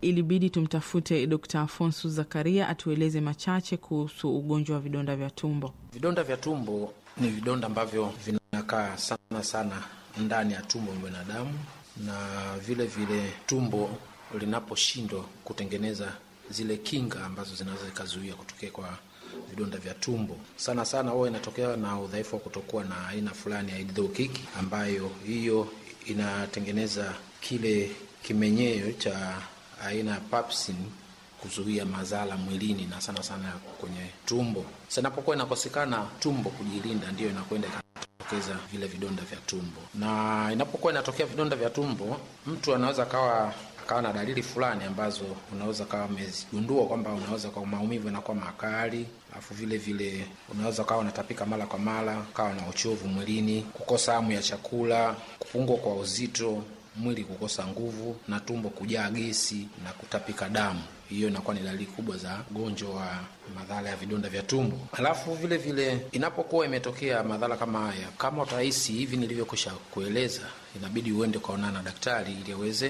ilibidi tumtafute Dkt. Afonso Zakaria atueleze machache kuhusu ugonjwa wa vidonda vya tumbo. Vidonda vya tumbo ni vidonda ambavyo vinakaa sana sana ndani ya tumbo la binadamu, na vile vile tumbo linaposhindwa kutengeneza zile kinga ambazo zinaweza zikazuia kutokea kwa vidonda vya tumbo, sana sana huwa inatokea na udhaifu wa kutokuwa na aina fulani ya hidrokiki, ambayo hiyo inatengeneza kile kimenyeo cha aina ya papsin kuzuia madhara mwilini na sana sana kwenye tumbo. Sasa inapokuwa inakosekana tumbo kujilinda, ndiyo inakwenda ikatokeza vile vidonda vya tumbo. Na inapokuwa inatokea vidonda vya tumbo, mtu anaweza kawa kawa na dalili fulani ambazo unaweza kawa umezigundua kwamba unaweza kwa maumivu yanakuwa makali, alafu vile vile unaweza kawa unatapika mara kwa mara, kawa na uchovu mwilini, kukosa hamu ya chakula, kupungua kwa uzito, mwili kukosa nguvu na tumbo kujaa gesi na kutapika damu. Hiyo inakuwa ni dalili kubwa za ugonjwa wa madhara ya vidonda vya tumbo. Alafu vile vile inapokuwa imetokea madhara kama haya, kama utahisi hivi nilivyokwisha kueleza, inabidi uende ukaonana na daktari ili aweze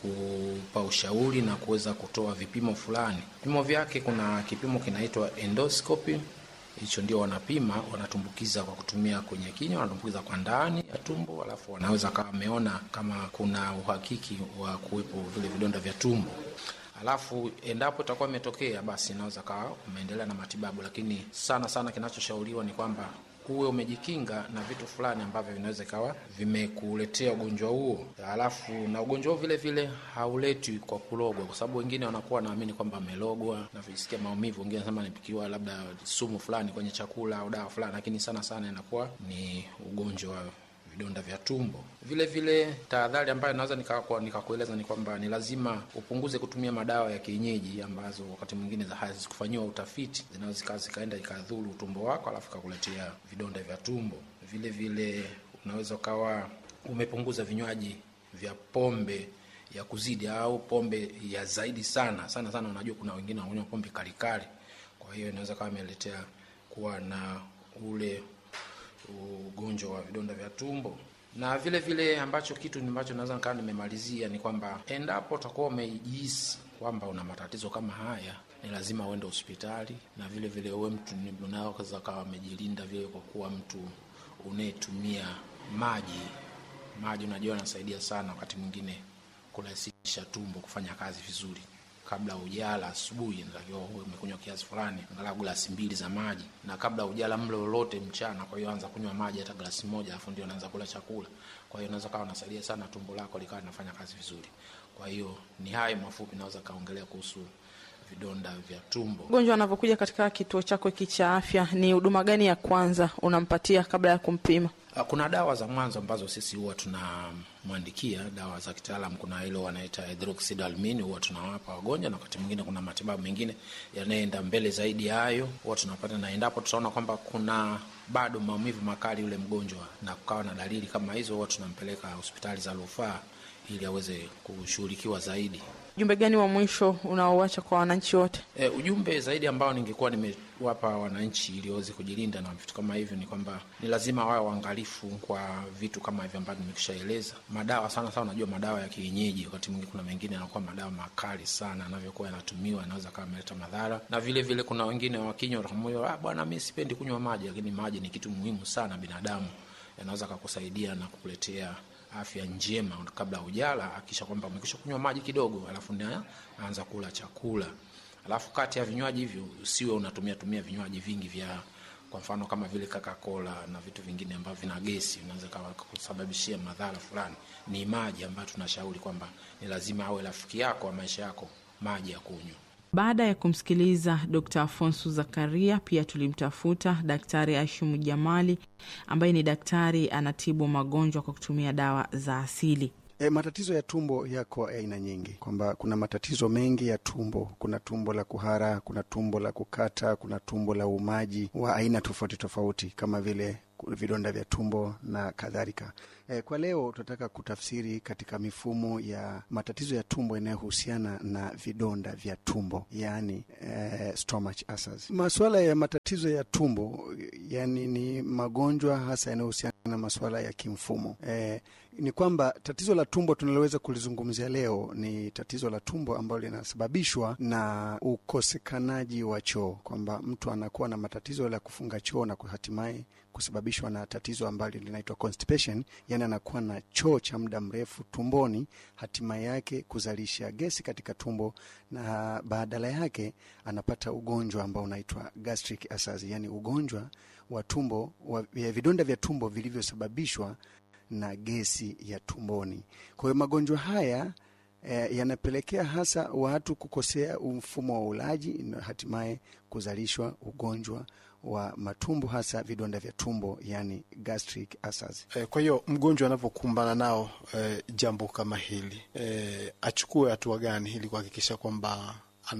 kukupa ushauri na kuweza kutoa vipimo fulani. Vipimo vyake, kuna kipimo kinaitwa endoscopy hicho ndio wanapima, wanatumbukiza kwa kutumia kwenye kinywa, wanatumbukiza kwa ndani ya tumbo, alafu wanaweza kawa wameona kama kuna uhakiki wa kuwepo vile vidonda vya tumbo. Alafu endapo itakuwa imetokea, basi inaweza kawa umeendelea na matibabu, lakini sana sana kinachoshauriwa ni kwamba uwe umejikinga na vitu fulani ambavyo vinaweza ikawa vimekuletea ugonjwa huo. Alafu na ugonjwa huo vile vile hauletwi kwa kulogwa, kwa sababu wengine wanakuwa wanaamini kwamba amelogwa na visikia maumivu, wengine wanasema nipikiwa labda sumu fulani kwenye chakula au dawa fulani, lakini sana sana inakuwa ni ugonjwa wa vidonda vya tumbo. Vile vile tahadhari ambayo naweza nikakueleza ni kwamba ni lazima upunguze kutumia madawa ya kienyeji ambazo wakati mwingine hazikufanyiwa utafiti, zinaweza zikawa zikaenda ikadhuru utumbo wako, alafu kakuletea vidonda vya tumbo. Vile vile unaweza ukawa umepunguza vinywaji vya pombe ya kuzidi au pombe ya zaidi sana sana sana. Unajua kuna wengine wanakunywa pombe kalikali, kwa hiyo inaweza kawa imeletea kuwa na ule ugonjwa wa vidonda vya tumbo. Na vile vile ambacho kitu ambacho naweza nikaa nimemalizia ni kwamba endapo utakuwa umejihisi kwamba una matatizo kama haya, ni lazima uende hospitali, na vile vile uwe mtu unaweza kawa umejilinda vile kwa kuwa mtu unayetumia maji. Maji unajua anasaidia sana wakati mwingine kurahisisha tumbo kufanya kazi vizuri. Kabla ujala asubuhi, natakiwa uwe umekunywa kiasi fulani, angalau glasi mbili za maji, na kabla ujala mlo lolote mchana. Kwa hiyo anza kunywa maji hata glasi moja, alafu ndio unaanza kula chakula. Kwa hiyo unaweza kawa unasaidia sana tumbo lako likawa linafanya kazi vizuri. Kwa hiyo ni hayo mafupi naweza kaongelea kuhusu vidonda vya tumbo. Mgonjwa anavyokuja katika kituo chako hiki cha afya, ni huduma gani ya kwanza unampatia kabla ya kumpima? Kuna dawa za mwanzo ambazo sisi huwa tunamwandikia, dawa za kitaalam. Kuna hilo wanaita hydroxydalmini, huwa tunawapa wagonjwa, na wakati mwingine kuna matibabu mengine yanayoenda mbele zaidi ya hayo, huwa tunapata. Na endapo tutaona kwamba kuna bado maumivu makali yule mgonjwa na kukawa na dalili kama hizo, huwa tunampeleka hospitali za rufaa ili aweze kushughulikiwa zaidi. Ujumbe gani wa mwisho unaoacha kwa wananchi wote? E, ujumbe zaidi ambao ningekuwa nimewapa wananchi ili waweze kujilinda na vitu kama hivyo ni kwamba ni lazima wawe waangalifu kwa vitu kama hivyo ambavyo nimekishaeleza. Madawa sana sana, unajua madawa ya kienyeji, wakati mwingine kuna mengine yanakuwa madawa makali sana, anavyokuwa yanatumiwa yanaweza kama ameleta madhara, na vile vile kuna wengine wakinywa moyo, ah, bwana mimi sipendi kunywa maji, lakini maji ni kitu muhimu sana binadamu, yanaweza kakusaidia na kukuletea afya njema kabla hujala. Akisha kwamba umekisha kunywa maji kidogo, alafu ndio anza kula chakula. Alafu kati ya vinywaji hivyo usiwe unatumia tumia vinywaji vingi vya kwa mfano kama vile Coca-Cola na vitu vingine ambavyo vina gesi, unaweza kusababishia madhara fulani. Ni maji ambayo tunashauri kwamba ni lazima awe rafiki yako wa maisha yako, maji ya kunywa. Baada ya kumsikiliza Dr. Afonso Zakaria, pia tulimtafuta Daktari Ashumu Jamali ambaye ni daktari anatibu magonjwa kwa kutumia dawa za asili. E, matatizo ya tumbo yako aina nyingi, kwamba kuna matatizo mengi ya tumbo. Kuna tumbo la kuhara, kuna tumbo la kukata, kuna tumbo la uumaji wa aina tofauti tofauti kama vile vidonda vya tumbo na kadhalika. E, kwa leo tunataka kutafsiri katika mifumo ya matatizo ya tumbo yanayohusiana na vidonda vya tumbo, yaani e, stomach ulcers. Masuala ya matatizo ya tumbo yani ni magonjwa hasa yanayohusiana na masuala ya kimfumo. E, ni kwamba tatizo la tumbo tunaloweza kulizungumzia leo ni tatizo la tumbo ambalo linasababishwa na ukosekanaji wa choo, kwamba mtu anakuwa na matatizo ya kufunga choo na hatimaye kusababishwa na tatizo ambalo linaitwa constipation, yani anakuwa na choo cha muda mrefu tumboni, hatimaye yake kuzalisha gesi katika tumbo, na badala yake anapata ugonjwa ambao unaitwa gastric ulcers, yani ugonjwa wa tumbo wa vidonda vya tumbo vilivyosababishwa na gesi ya tumboni. Kwa hiyo magonjwa haya E, yanapelekea hasa watu kukosea mfumo wa ulaji na hatimaye kuzalishwa ugonjwa wa matumbo hasa vidonda vya tumbo yani gastric ulcers. E, kwa hiyo mgonjwa anavyokumbana nao e, jambo kama hili e, achukue hatua gani ili kuhakikisha kwamba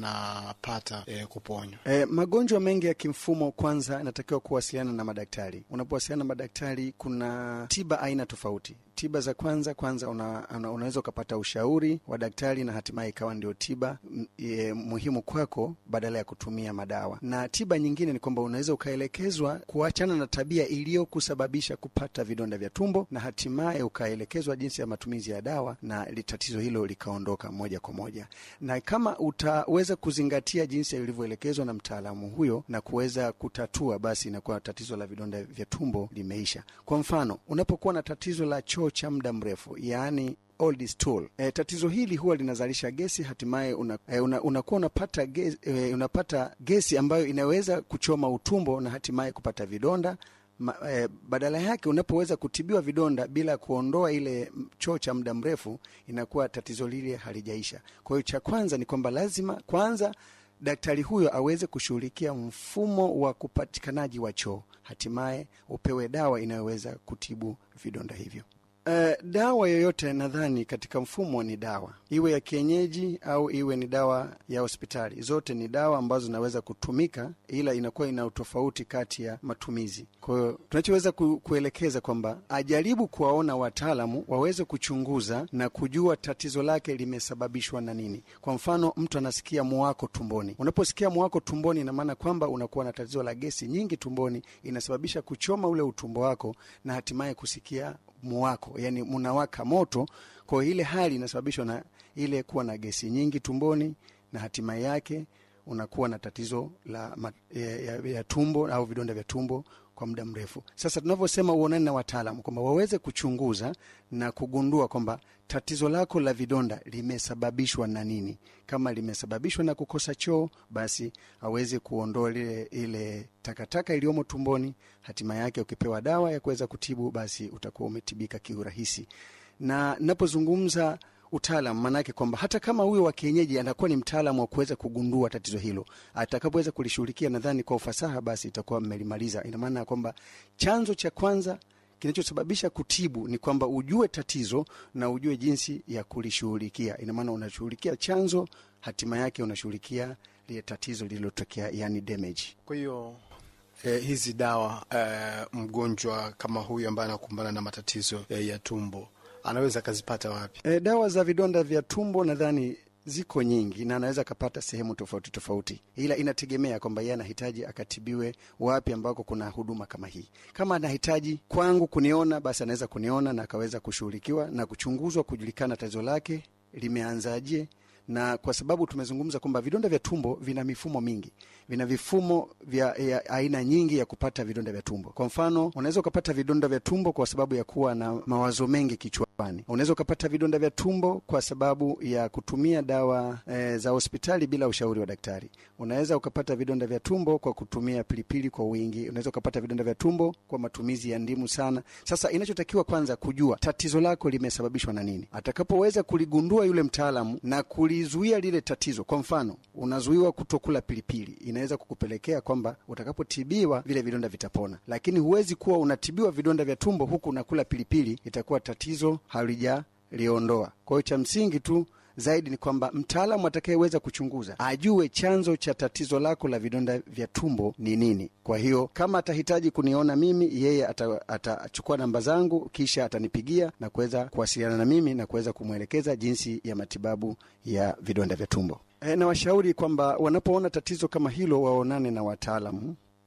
anapata e, kuponywa? E, magonjwa mengi ya kimfumo, kwanza inatakiwa kuwasiliana na madaktari. Unapowasiliana na madaktari, kuna tiba aina tofauti. Tiba za kwanza kwanza una, una, unaweza ukapata ushauri wa daktari na hatimaye ikawa ndio tiba e, muhimu kwako badala ya kutumia madawa. Na tiba nyingine ni kwamba unaweza ukaelekezwa kuachana na tabia iliyokusababisha kupata vidonda vya tumbo na hatimaye ukaelekezwa jinsi ya matumizi ya dawa na tatizo hilo likaondoka moja kwa moja. Na kama utaweza kuzingatia jinsi ilivyoelekezwa na mtaalamu huyo na kuweza kutatua, basi inakuwa tatizo la vidonda vya tumbo limeisha. Kwa mfano, unapokuwa na tatizo la choo cha muda mrefu yaani old stool. E, tatizo hili huwa linazalisha gesi hatimaye unakuwa e, una, una unapata, gesi, e, unapata gesi ambayo inaweza kuchoma utumbo na hatimaye kupata vidonda Ma, e, badala yake unapoweza kutibiwa vidonda bila kuondoa ile choo cha muda mrefu inakuwa tatizo lile halijaisha. Kwa hiyo cha kwanza ni kwamba lazima kwanza daktari huyo aweze kushughulikia mfumo wa kupatikanaji wa choo, hatimaye upewe dawa inayoweza kutibu vidonda hivyo. Uh, dawa yoyote nadhani katika mfumo ni dawa, iwe ya kienyeji au iwe ni dawa ya hospitali, zote ni dawa ambazo zinaweza kutumika, ila inakuwa ina utofauti kati ya matumizi. Kwa hiyo tunachoweza ku, kuelekeza kwamba ajaribu kuwaona wataalamu waweze kuchunguza na kujua tatizo lake limesababishwa na nini. Kwa mfano, mtu anasikia muwako tumboni. Unaposikia muwako tumboni, ina maana kwamba unakuwa na tatizo la gesi nyingi tumboni, inasababisha kuchoma ule utumbo wako na hatimaye kusikia muwako yani munawaka moto. Kwa hiyo ile hali inasababishwa na ile kuwa na gesi nyingi tumboni, na hatimaye yake unakuwa na tatizo la ya, ya, ya tumbo au vidonda vya tumbo kwa muda mrefu. Sasa tunavyosema uonane na wataalamu kwamba waweze kuchunguza na kugundua kwamba tatizo lako la vidonda limesababishwa na nini. Kama limesababishwa na kukosa choo, basi aweze kuondoa ile, ile takataka iliyomo tumboni. Hatima yake ukipewa dawa ya kuweza kutibu, basi utakuwa umetibika kiurahisi. Na napozungumza utaalam maanake kwamba hata kama huyo wa kienyeji anakuwa ni mtaalamu wa kuweza kugundua tatizo hilo, atakapoweza kulishughulikia nadhani kwa ufasaha, basi itakuwa mmelimaliza. Ina maana ya kwamba chanzo cha kwanza kinachosababisha kutibu ni kwamba ujue tatizo na ujue jinsi ya kulishughulikia. Ina maana unashughulikia chanzo, hatima yake unashughulikia lile tatizo lililotokea, yani damage. Kwa hiyo eh, hizi dawa eh, mgonjwa kama huyu ambaye anakumbana na matatizo eh, ya tumbo anaweza akazipata wapi? E, dawa za vidonda vya tumbo nadhani ziko nyingi na anaweza akapata sehemu tofauti tofauti, ila inategemea kwamba yeye anahitaji akatibiwe wapi ambako kuna huduma kama hii. Kama anahitaji kwangu kuniona, basi anaweza kuniona na akaweza kushughulikiwa na kuchunguzwa, kujulikana tatizo lake limeanzaje na kwa sababu tumezungumza kwamba vidonda vya tumbo vina mifumo mingi, vina vifumo vya ya aina nyingi ya kupata vidonda vya tumbo. Kwa mfano, unaweza ukapata vidonda vya tumbo kwa sababu ya kuwa na mawazo mengi kichwani. Unaweza ukapata vidonda vya tumbo kwa sababu ya kutumia dawa e, za hospitali bila ushauri wa daktari. Unaweza ukapata vidonda vya tumbo kwa kutumia pilipili kwa wingi. Unaweza ukapata vidonda vya tumbo kwa matumizi ya ndimu sana. Sasa inachotakiwa kwanza kujua tatizo lako limesababishwa na nini. Atakapoweza kuligundua yule mtaalamu na kuli zuia lile tatizo. Kwa mfano, unazuiwa kutokula pilipili, inaweza kukupelekea kwamba utakapotibiwa vile vidonda vitapona, lakini huwezi kuwa unatibiwa vidonda vya tumbo huku unakula pilipili, itakuwa tatizo halijaliondoa. Kwa hiyo cha msingi tu zaidi ni kwamba mtaalamu atakayeweza kuchunguza ajue chanzo cha tatizo lako la vidonda vya tumbo ni nini. Kwa hiyo kama atahitaji kuniona mimi, yeye atachukua ata namba zangu, kisha atanipigia na kuweza kuwasiliana na mimi na kuweza kumwelekeza jinsi ya matibabu ya vidonda vya tumbo. E, na washauri kwamba wanapoona tatizo kama hilo waonane na wataalamu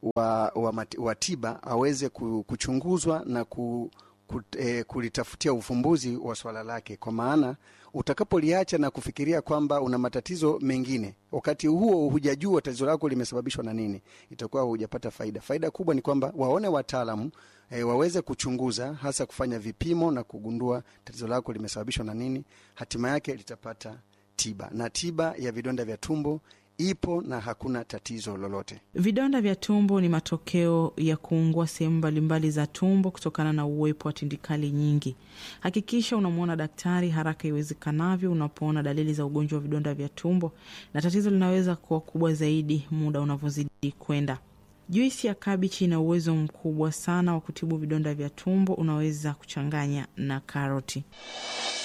wa, wa, mati, wa tiba aweze kuchunguzwa na ku, ku, eh, kulitafutia ufumbuzi wa swala lake, kwa maana utakapoliacha na kufikiria kwamba una matatizo mengine, wakati huo hujajua tatizo lako limesababishwa na nini, itakuwa hujapata faida. Faida kubwa ni kwamba waone wataalamu e, waweze kuchunguza, hasa kufanya vipimo na kugundua tatizo lako limesababishwa na nini, hatima yake litapata tiba, na tiba ya vidonda vya tumbo ipo na hakuna tatizo lolote. Vidonda vya tumbo ni matokeo ya kuungua sehemu mbalimbali za tumbo kutokana na uwepo wa tindikali nyingi. Hakikisha unamwona daktari haraka iwezekanavyo unapoona dalili za ugonjwa wa vidonda vya tumbo, na tatizo linaweza kuwa kubwa zaidi muda unavyozidi kwenda. Juisi ya kabichi ina uwezo mkubwa sana wa kutibu vidonda vya tumbo. Unaweza kuchanganya na karoti.